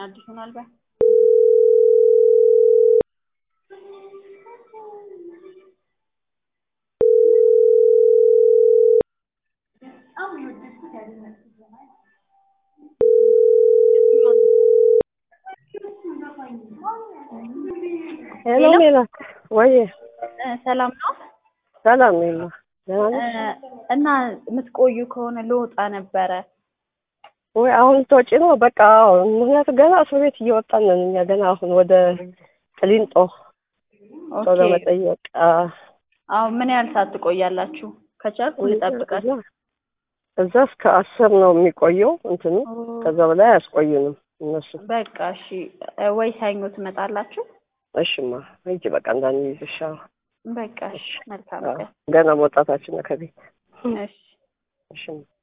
አዲስ ምናልባት ሄሎ ሜላት፣ ወይ ሰላም ነው ሰላም ሜላ፣ ደህና ነሽ? እና የምትቆዩ ከሆነ ልወጣ ነበረ። ወይ አሁን ልትወጪ ነው? በቃ አዎ። ምክንያቱም ገና እስር ቤት እየወጣን ነን እኛ ገና አሁን ወደ ቅሊንጦ ሰው ኦኬ ለመጠየቅ አዎ። አሁን ምን ያህል ሰዓት ትቆያላችሁ? ከቻልኩ ልጠብቃችሁ። እዛ እስከ አስር ነው የሚቆየው እንትኑ፣ ከዛ በላይ አያስቆዩንም እነሱ። በቃ እሺ፣ ወይ ሰኞ ትመጣላችሁ? እሽማ ሂጂ በቃ እንዳንይዝሽ። አዎ በቃ እሺ፣ መልካም አዎ። ቀን። ገና መውጣታችን ነው ከቤት። እሺ እሽማ